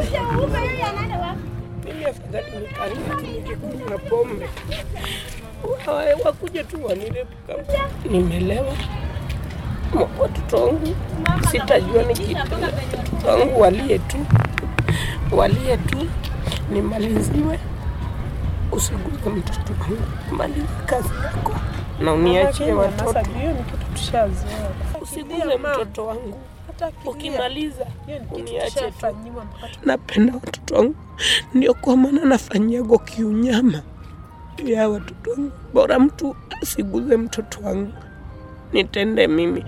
Mimi afadhali nikalia tu nikikunywa pombe, Wa- wakuje tu wanirepu kama nimelewa. Ma- Watoto wangu sitajua ni kitu. Watoto wangu walie tu, walie tu, nimaliziwe. Usiguze mtoto wangu, maliza kazi yako na uniachie watoto. Hiyo ni kitu tushazoea. Usiguze mtoto wangu, Hata akilia, ukimaliza hiyo ni kitu uniache tu. tushafanyiwa mpaka tu- napenda watoto wangu, ndio kwa maana nafanyiago kiunyama juu ya watoto wangu. Bora mtu asiguze mtoto wangu, nitende mimi.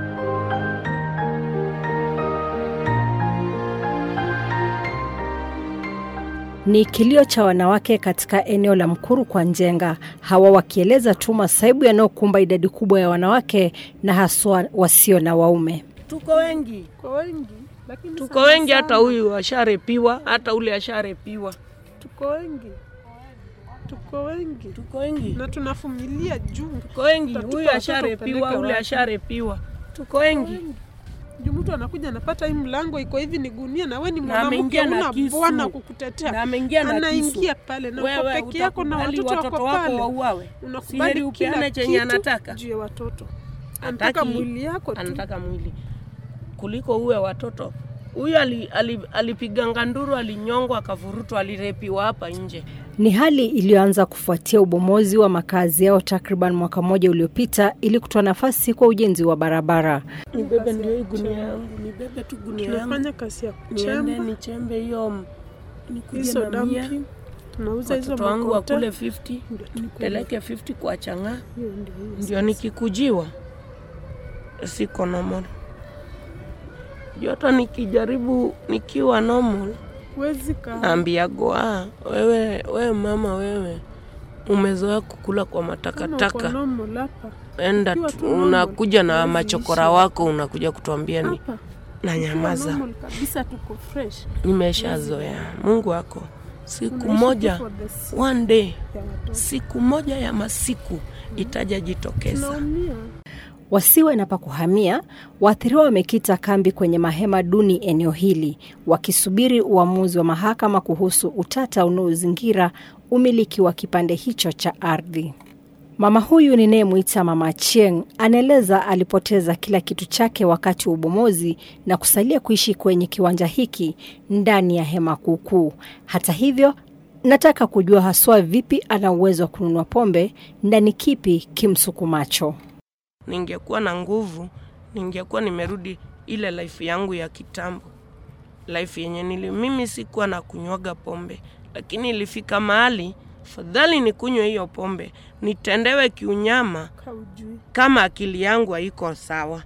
Ni kilio cha wanawake katika eneo la Mkuru kwa Njenga, hawa wakieleza tu masaibu yanayokumba idadi kubwa ya wanawake na haswa wasio na waume. Tuko wengi, Kwa wengi, lakini tuko sana wengi, sana, hata huyu asharepiwa, hata ule asharepiwa. tuko wengi, tuko wengi Tuko wengi, na tunavumilia juu tuko wengi, Utatupa huyu watoto asharepiwa, upeleke ule wapi? asharepiwa. Tuko wengi. juu mtu anakuja anapata hii mlango iko hivi ni gunia, na we ni Na mwanamke ameingia na una kisu. bwana Na kukutetea, ameingia na kisu. anaingia pale na uko Wewe peke yako na utakubali watoto watoto wako wako pale, wauawe? Si unakubali heri kila upeane chenye kitu anataka? juu ya watoto, anataka Hataki- mwili yako tu. anataka mwili kuliko uwe watoto. Huyu ali, ali, alipiganga nduru, alinyongwa, akavurutwa, alirepiwa hapa nje. Ni hali iliyoanza kufuatia ubomozi wa makazi yao takriban mwaka mmoja uliopita ili kutoa nafasi kwa ujenzi wa barabara. Nibebe ndio hii gunia yangu, nibebe tu gunia yangu, Tunafanya kazi ya niende kuchemba nichembe hiyo, m- nikuje hizo na mia dampi, tunauza hizo watoto wangu makota. wakule 50 Ndio tukule. nipeleke 50 kwa chang'aa, Hiyo ndio hiyo. ndio nikikujiwa siko normal. Joto nikijaribu nikiwa normal Huwezi kaa naambiago ah, wewe, wewe mama wewe umezoea kukula kwa kama uko matakataka, normal hapa enda ukiwa tu, tu normal, unakuja na huwezi machokora ishi. wako unakuja kutuambia ni hapa na ukiwa nyamaza. normal kabisa, tuko fresh. Nimeshazoea. Mungu wako siku Unaishi moja, tu for the sake one day, ya watoto. siku moja ya masiku itaja jitokeza. Tunaumia. Wasiwe na pa kuhamia, waathiriwa wamekita kambi kwenye mahema duni eneo hili, wakisubiri uamuzi wa mahakama kuhusu utata unaozingira umiliki wa kipande hicho cha ardhi. Mama huyu ninayemwita Mama Chieng anaeleza alipoteza kila kitu chake wakati wa ubomozi na kusalia kuishi kwenye kiwanja hiki ndani ya hema kuukuu. Hata hivyo, nataka kujua haswa vipi ana uwezo wa kununua pombe na ni kipi kimsukumacho. Ningekuwa na nguvu, ningekuwa nimerudi ile life yangu ya kitambo, life yenye nili mimi sikuwa na kunywaga pombe, lakini ilifika mahali fadhali nikunywe hiyo pombe nitendewe kiunyama Kaujui, kama akili yangu haiko sawa.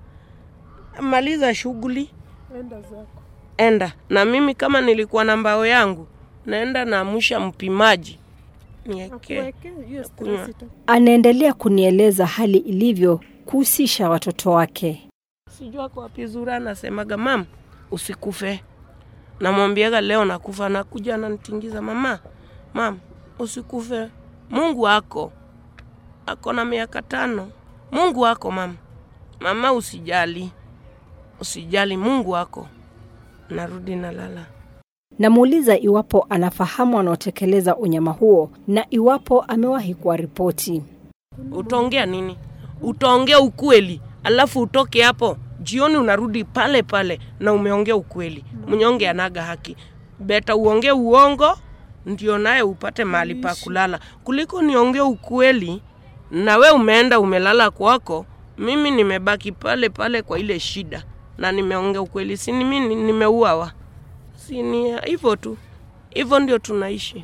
Maliza shughuli, enda zako. enda na mimi. Kama nilikuwa na mbao yangu, naenda naamsha mpimaji nieke Akuweke hiyo kunywa. stress ita- Anaendelea kunieleza hali ilivyo kuhusisha watoto wake. sijua kwa wapi Zura anasemaga mam, usikufe. Namwambiaga leo nakufa, nakuja ananitingiza, mama, mam, usikufe, Mungu ako ako na miaka tano, Mungu ako mam, mama, usijali, usijali, Mungu ako. Narudi nalala. Namuuliza iwapo anafahamu wanaotekeleza unyama huo na iwapo amewahi kuwaripoti. Utaongea nini? Utaongea ukweli, alafu utoke hapo jioni, unarudi pale pale na umeongea ukweli. Mnyonge anaga haki, beta uongee uongo ndio naye upate mahali pa kulala, kuliko niongee ukweli na we umeenda umelala kwako, mimi nimebaki pale pale kwa ile shida na nimeongea ukweli, si ni mimi nimeuawa? Si ni hivyo tu, hivyo ndio tunaishi.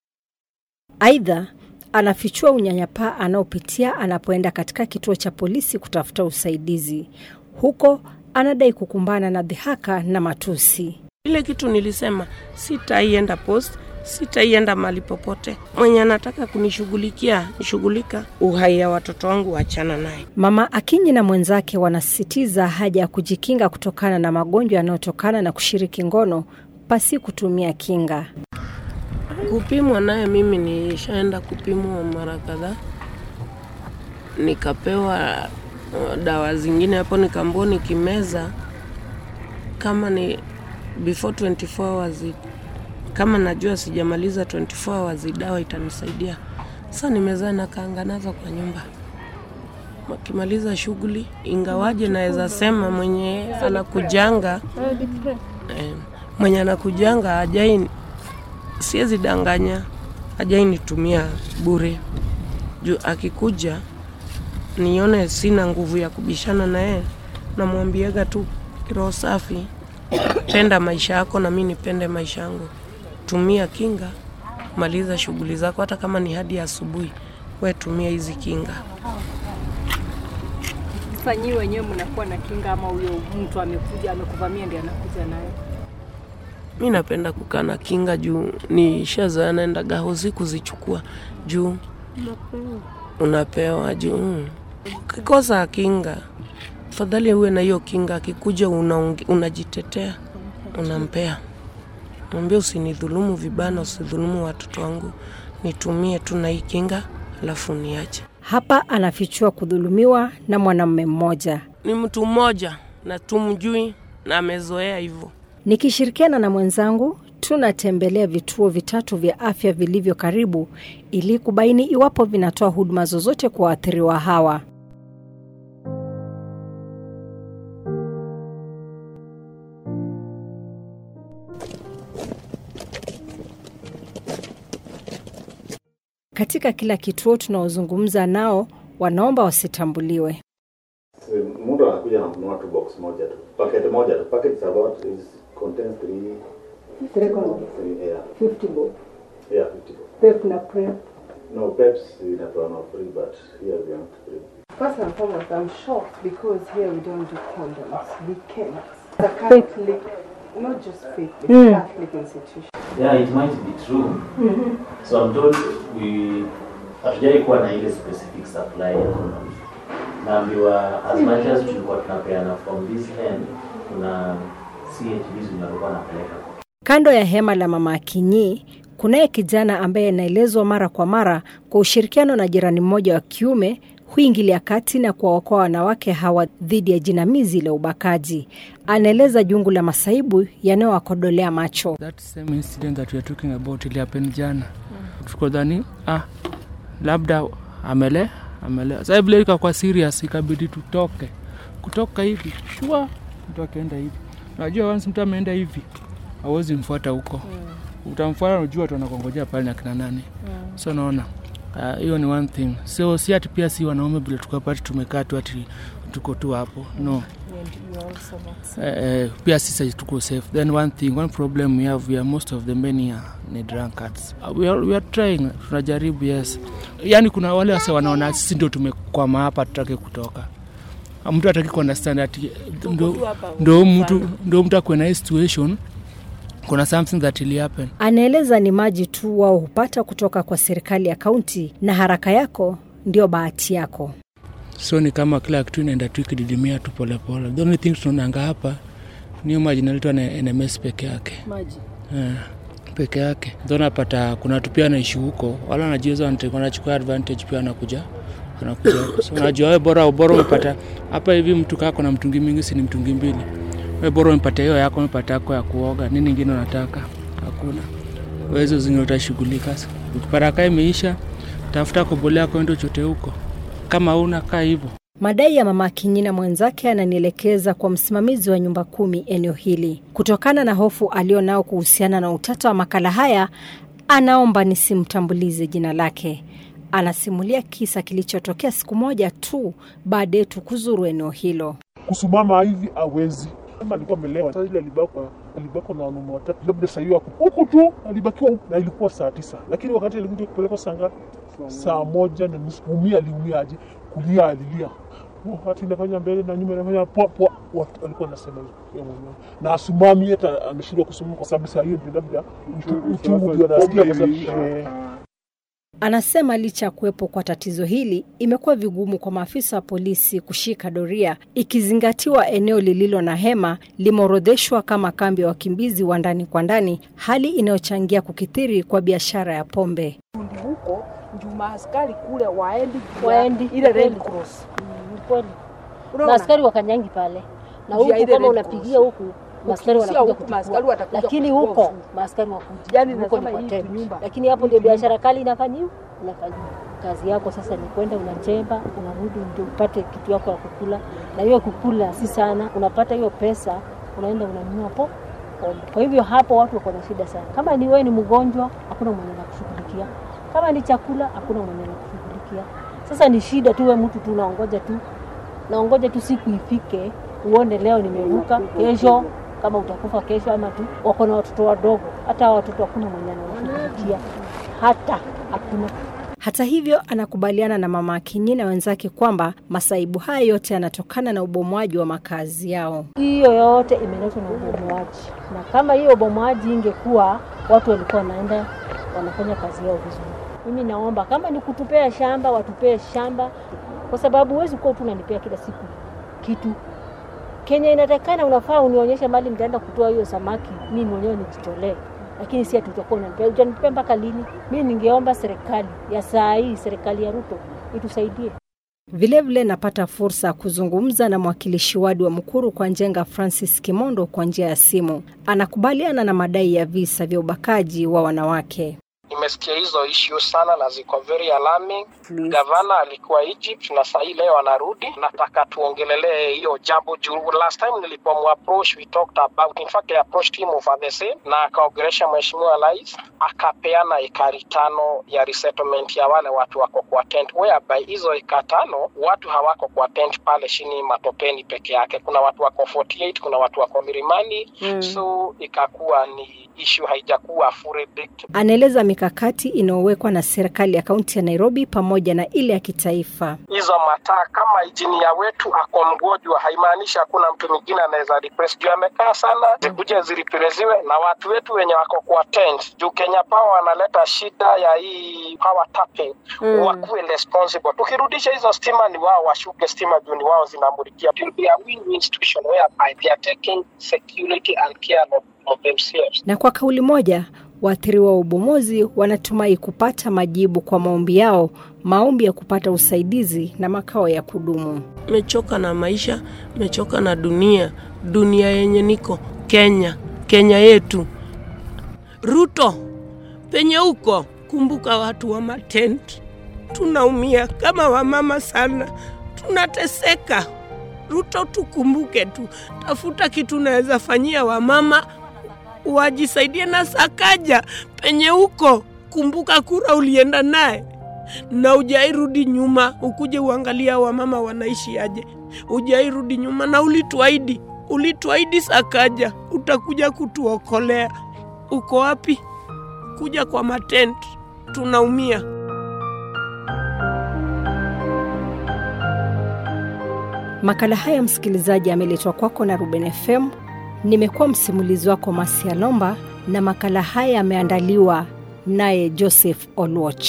Aidha, anafichua unyanyapaa anaopitia anapoenda katika kituo cha polisi kutafuta usaidizi. Huko anadai kukumbana na dhihaka na matusi. Ile kitu nilisema, sitaienda post, sitaienda mahali popote. Mwenye anataka kunishughulikia nishughulika, uhai ya watoto wangu wachana naye. Mama Akinyi na mwenzake wanasisitiza haja ya kujikinga kutokana na magonjwa yanayotokana na kushiriki ngono pasi kutumia kinga. Kupimwa naye, mimi nishaenda kupimwa mara kadhaa, nikapewa uh, dawa zingine hapo, nikaambiwa nikimeza kama ni before 24 hours i- kama najua sijamaliza 24 hours dawa itanisaidia. Sasa nimezaa na kaanga nazo kwa nyumba, wakimaliza shughuli, ingawaje naweza sema mwenye anakujanga eh, mwenye anakujanga hajai, siwezi danganya, hajai nitumia bure juu akikuja nione sina nguvu ya kubishana na yeye, namwambiaga tu kiroho safi, penda maisha yako na mi nipende maisha yangu. Tumia kinga, maliza shughuli zako, hata kama ni hadi asubuhi, we tumia hizi kinga. Sasa nyinyi wenyewe mnakuwa na kinga ama huyo mtu amekuja amekuvamia ndiye anakuja nayo? Mi napenda kukaa na kinga juu nishazoea naendaga hosi kuzichukua juu unapewa juu mm. Ukikosa kinga, fadhali uwe na hiyo kinga. Akikuja unaonge- unajitetea, unampea, mwambie usinidhulumu vibana, usidhulumu watoto wangu, nitumie tu na hii kinga, alafu niache. Hapa anafichua kudhulumiwa na mwanamume mmoja. Ni mtu mmoja na tumjui na amezoea hivyo. Nikishirikiana na mwenzangu tunatembelea vituo vitatu vya afya vilivyo karibu ili kubaini iwapo vinatoa huduma zozote kwa waathiriwa hawa. Katika kila kituo tunaozungumza nao wanaomba wasitambuliwe. Si mtu anakuja na kununua tu box moja tu packet moja tu packet is about is contains three three yeah 50 bob. yeah 50 bob. Pep na prep. no peps inatoa no free but here we are free First and foremost, I'm shocked because here we don't do condoms. We can't. It's a Catholic, not just faith, it's a Catholic institution. Yeah, it might be true. So I'm told we hatujai kuwa na ile specific supply ya condoms. Naambiwa as much as tulikuwa tunapeana from this end, kuna CHBs zinakuwa napeleka Kando ya hema la mama Akinyi, kunaye kijana ambaye anaelezwa mara kwa mara kwa ushirikiano na jirani mmoja wa kiume huingilia kati na kuwaokoa wanawake hawa dhidi ya jinamizi la ubakaji. Anaeleza jungu la masaibu yanayowakodolea macho. That same incident that we are talking about ili happen jana. Tukodhani ah, labda amele amele. Sasa vile ikakuwa serious, ikabidi tutoke. Kutoka hivi shua, mtu akaenda hivi. Unajua once mtu ameenda hivi, hauwezi mfuata huko. Utamfuata, unajua tu anakongojea pale na kina nani. So naona ah, hiyo ni one thing. So si ati pia si wanaume vile tukapati tumekaa tu ati tuko tu hapo. No. Eh, eh, pia sisi tuko safe then one thing one problem we have we are most of the men here ni drunkards Uh, we are, we are trying tunajaribu yes yani kuna wale wase wanaona sisi ndio tumekwama hapa tutake kutoka Ah, mtu ataki kuunderstand ati ndo, ndo mtu ndo mtu akuwe na hii situation kuna something that will happen Anaeleza ni maji tu wao hupata kutoka kwa serikali ya kaunti, na haraka yako ndio bahati yako. so ni kama kila kitu inaenda tu ikididimia tu polepole the only thing tunaonanga hapa niyo maji inaletwa na nms peke yake Maji Eh, peke yake ndo napata kuna watu pia naishi huko wala wanajiweza wanate- wanachukua advantage pia wanakuja wanakuja huko. so unajua we bora bora umepata hapa hivi mtu kako na mtungi mingi si ni mtungi mbili we bora umepata hiyo yako umepata yako ya kuoga nini ingine unataka hakuna wezo zingine utashughulika ukipata kaa imeisha tafuta kobolea kwendo chote huko kama una kaa hivyo Madai ya mama Akinyi na mwenzake ananielekeza kwa msimamizi wa nyumba kumi eneo hili. Kutokana na hofu alionao kuhusiana na utata wa makala haya, anaomba nisimtambulize jina lake. Anasimulia kisa kilichotokea siku moja tu baada yetu kuzuru eneo hilo. kusimama hivi awezi kama alikuwa amelewa sasa ile alibakwa alibakwa na wanaume watatu labda sahii wako huku tu alibakiwa huku na ilikuwa saa tisa lakini wakati alikuja kupelekwa saa ngapi saa moja na nusu umia aliumia aje kulia alilia wakati inafanya mbele na nyuma inafanya poa poa Watu- alikuwa anasema hivyo yeye mwenyewe na asumami hata ameshindwa kusimama kwa sababu saa hiyo ndio labda uchu- uchungu ndio anasikia kwa sababu eh, Anasema licha ya kuwepo kwa tatizo hili, imekuwa vigumu kwa maafisa wa polisi kushika doria, ikizingatiwa eneo lililo na hema limeorodheshwa kama kambi ya wakimbizi wa ndani kwa ndani, hali inayochangia kukithiri kwa biashara ya pombe. huko juu maaskari kule waendi juu ya Waendi, ile Red kweli. Cross. Ni kweli. Unaona? Na askari wakanyangi pale na Njia huku ile kama Red unapigia Cross. huku maaskari Ukikisia wanakuja huku, maaskari kuchukua, watakuja lakini kuchukua huko ushuru. maaskari wakuja, Yani huko ni nasema kwa hii tent. nyumba. Lakini hapo ndio biashara kali inafanyiwa, inafanyiwa. Kazi yako sasa ni kwenda unachemba, unarudi ndio upate kitu yako ya kukula, na hiyo kukula si sana, unapata hiyo pesa, unaenda unanunua po pombe. Kwa hivyo hapo watu wako na shida sana. Kama ni wewe ni mgonjwa, hakuna mwenye anakushughulikia. Kama ni chakula, hakuna mwenye anakushughulikia. Sasa ni shida tu, wewe mtu tu unaongoja tu naongoja tu siku ifike uone leo nimevuka, kesho kama utakufa kesho, ama tu wako na watoto wadogo. Hata hao watoto hakuna mwenye anawashughulikia, hata hakuna. Hata hivyo, anakubaliana na mama Akinyi na wenzake kwamba masaibu haya yote yanatokana na ubomoaji wa makazi yao. Hiyo yote imeletwa na ubomoaji, na kama hiyo ubomoaji ingekuwa watu walikuwa wanaenda wanafanya kazi yao vizuri. Mimi naomba kama ni kutupea shamba, watupee shamba, kwa sababu huwezi kuwa tu unanipea kila siku kitu Kenya inatakana, unafaa unionyeshe mali nitaenda kutoa hiyo samaki, mimi mwenyewe nijitolee, lakini si ati utakuwa unanipea. Utanipea mpaka lini? Mimi ningeomba serikali ya saa hii, serikali ya Ruto itusaidie. Vilevile napata fursa ya kuzungumza na mwakilishi wadi wa Mukuru kwa Njenga Francis Kimondo kwa njia ya simu. Anakubaliana na madai ya visa vya ubakaji wa wanawake. Nimesikia hizo issue sana na ziko very alarming. Gavana alikuwa Egypt na sahii leo anarudi. Nataka tuongelelee hiyo jambo juu last time nilipomu approach we talked about in fact I approached him over the same na akaongelesha mheshimiwa rais akapeana ekari tano ya resettlement ya wale watu wako kwa tent whereby hizo eka tano watu hawako kwa tent pale chini matopeni peke yake. Kuna watu wako 48 kuna watu wako milimani mm. so ikakuwa ni issue haijakuwa fully baked. Anaeleza mikakati inayowekwa na serikali ya kaunti ya Nairobi pamoja na ile ya kitaifa. hizo mataa kama injinia wetu ako mgonjwa, haimaanishi hakuna mtu mwingine anaweza replace. Juu amekaa sana, zikuje ziriplacewe na watu wetu wenye wako kwa tent. Juu Kenya Power wanaleta shida ya hii power tapping mm. wakuwe responsible. Tukirudisha hizo stima, ni wao washuke stima juu ni wao zinamulikia. It will be a win-win situation whereby they are taking security and care of, of themselves. Na kwa kauli moja, waathiriwa wa ubomozi wanatumai kupata majibu kwa maombi yao, maombi ya kupata usaidizi na makao ya kudumu. mechoka na maisha, mechoka na dunia, dunia yenye niko Kenya, Kenya yetu. Ruto, penye huko, kumbuka watu wa matent, tunaumia kama wamama sana, tunateseka. Ruto, tukumbuke tu, tafuta kitu naweza fanyia wamama wajisaidie na Sakaja penye huko. Kumbuka kura ulienda naye na ujairudi nyuma, ukuje uangalia wamama wanaishi aje. Ujairudi nyuma na ulituahidi, ulituahidi Sakaja utakuja kutuokolea. Uko wapi? Kuja kwa matent, tunaumia. Makala haya msikilizaji, ameletwa kwako na Ruben FM. Nimekuwa msimulizi wako Masia Lomba, na makala haya yameandaliwa naye Joseph Olwoch.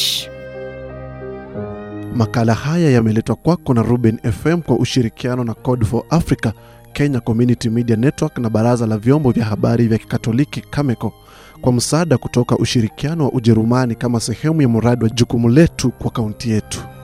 Makala haya yameletwa kwako na Ruben FM kwa ushirikiano na Code for Africa, Kenya Community Media Network na Baraza la Vyombo vya Habari vya Kikatoliki Cameco kwa msaada kutoka ushirikiano wa Ujerumani kama sehemu ya mradi wa jukumu letu kwa kaunti yetu.